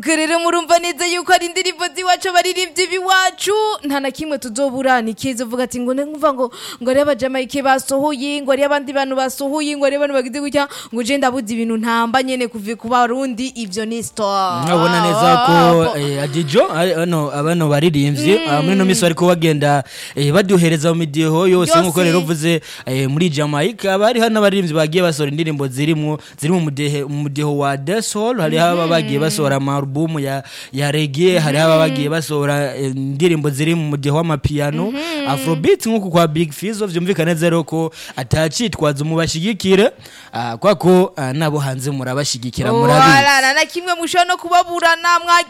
Ubwo rero murumva neza yuko ari indirimbo z'iwacu abaririmbyi b'iwacu nta na kimwe tuzoburana ikiza uvuga ati ngo nkumva ngo ngo ari abajamayike basohoye ngo ari abandi bantu basohoye ngo ari abantu bagize gutya ngo je ndabuze ibintu ntamba nyene kuva ku barundi ivyo ni store nkabona neza ko eh, adijo ari- ano abano baririmbyi ah, muri no minsi bariko bagenda eh, baduhereza mu midiho yose Yose. nkuko rero uvuze eh, muri Jamaica haba hariho n'abaririmbyi bagiye basohora indirimbo zirimwo ziri mu mudehe mu mudiho wa dancehall hariho aba bagiye basohora amarubumu ya ya reggae hariho aba bagiye basohora eh, indirimbo ziri mu mudiho w'amapiano afrobeat nkuko kwa Big Fizzo vyumvikana neza rero ko atacitwaza mubashigikire ah, kwa ko ah, nabo hanze murabashigikira murabizi Wala, na kimwe mushobora no kubaburana mwagiye